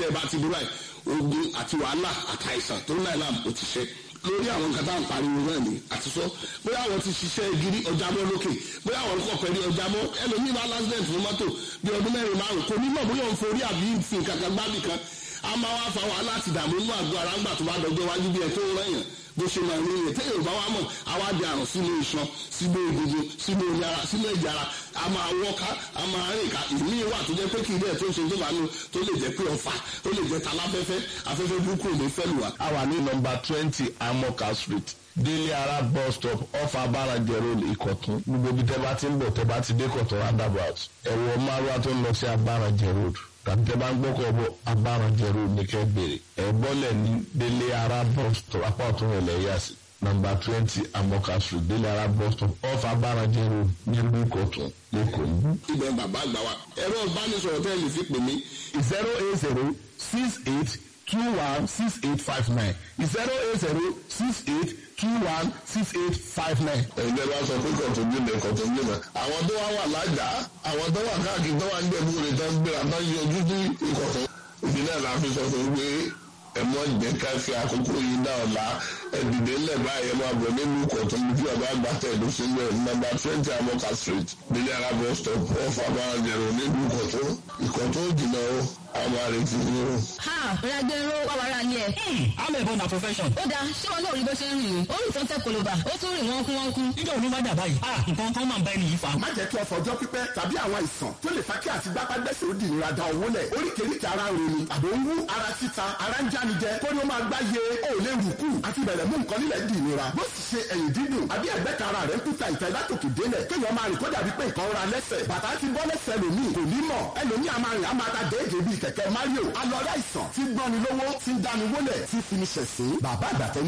tẹ́ ẹ bá ti dúró ẹ̀ ogun àti wàhálà àtàìsàn tó náà làm ó ti ṣe lórí àwọn nǹkan tá à ń pariwo náà ni àti sọ bóyá àwọn ti ṣiṣẹ́ gidi ọjà mọ́ lókè bóyá àwọn kọ̀ pẹ̀lú ọjà mọ́ ẹlòmíì bá lásìdẹ̀ntì fún mọ́tò bí ọdún mẹ́rin márùn kò ní mọ̀ bóyá òun forí àbí fi nǹkan kan gbábì kan a máa wá fa wàhálà àti ìdààmú inú àgọ́ ara ńgbà tó bá dọjọ́ wájú bí ẹ tó ń rẹ̀yàn bó ṣe máa rí rẹ̀ téèyàn bá wá mọ̀ àwa di àrùn sínú iṣan sínú egungun sínú omi ara sínú ẹ̀jẹ̀ ara a máa wọ́ká a máa rìn ká ìmí wà tó jẹ́ pé kì í dẹ̀ tó ń ṣe tó bá nu tó lè jẹ́ pé ọ̀fà tó lè jẹ́ taláfẹ́fẹ́ afẹ́fẹ́ burúkú ò ní fẹ́ lù wá. a wà ní nọmba twenty amoka street délé ara bus stop off abáranjẹ road ìkọ̀tún gbogbo ibi tẹ́ bá ti ń bọ̀ tẹ́ bá ti dé kọ̀tún roundabout ẹ̀wọ̀ márùwá tó ń lọ sí abáranjẹ road tàbí tẹ́ bá ń gbọ́kọ̀ bọ̀ abáranjẹ road ní kẹ́ bèrè ẹ̀ bọ́lẹ̀ ní délé ara bus stop apá ọ̀tún rẹ̀ lẹ́yà sí nọmba twenty amoka street délé ara bus stop off abáranjẹ road nílùú ìkọ̀tún lẹ́kọ̀ọ́ níbí. ibẹ̀ bàbá àgbà wa ẹ̀rọ ìbánisọ̀rọ̀ tẹ́ lè fi pè mí zero eight zero six eight two one six eight five nine zero eight zero six eight two one six eight five nine. ẹgbẹ́ bá sọ pé kọ̀tún jìnnà kọ̀tún jìnnà àwọn tó wá wà lájà àwọn tó wà káàkiri tó wà ń jẹ̀bú rẹ̀ tó ń gbéra tó ń yọjú sí ìkọ̀tún ìbílẹ̀ la fi sọ fún pé ẹ̀mọ́ jẹ́ ká fi àkókò yìí dá ọ̀la ẹ̀dìdẹ́ ńlẹ̀ báyìí ẹ̀ máa bọ̀ nínú ìkọ̀tún bí ọba àgbà tẹ̀dó sílẹ̀ nọ́mbà twenty amoka street nílẹ̀ arábọ̀ stop off abáranjẹ̀rọ̀ nínú ìkọ̀tún ìkọ̀tún jìnnà o àwọn àrètí ni o. ha ragbero wà wàrà ni ẹ. I'm a born a profession. ó dáa ṣé wọn náà rí bó ṣe ń rìn ó rìn tó ń tẹ koloba ó tún rìn wọ́n kú wọ́n kú. Nígbà wo ló bá dà báyìí? Ah, nǹkan kan máa ń bá ẹni yìí fa. má jẹ́ kí ọ̀fọ̀ ọjọ́ pípẹ́ tàbí àwọn àìsàn tó lè fa kí àti gbápágbẹ́sẹ̀ ó di ìnira da owó lẹ̀ oríkèéríkèé ara ń ronú àbò ń wú ara títa ara ń jánijẹ kó ní ó máa gbá ye ó lè rù kù àti bẹ̀rẹ̀ mú nǹkan nílẹ̀ di ìnira bó sì ṣe ẹ̀yìn dídùn àbí ẹ̀gbẹ́ kan ara rẹ̀ ń kúta ìta látòkè délẹ̀ kéèyàn máa rìn kó dàbí pé nǹkan ra lẹ́sẹ̀ bàtà ti bọ́ lẹ́sẹ̀ lòmíì kò ní mọ̀ ẹlòmíì a máa rìn a máa ta déédéé bíi kẹ̀kẹ́ Mario alọ́rẹ́ àìsàn tí gbọ́ni lówó tí ń dáni wólẹ̀ tí fi ní ṣẹ̀sín bàbá àgbàtẹ́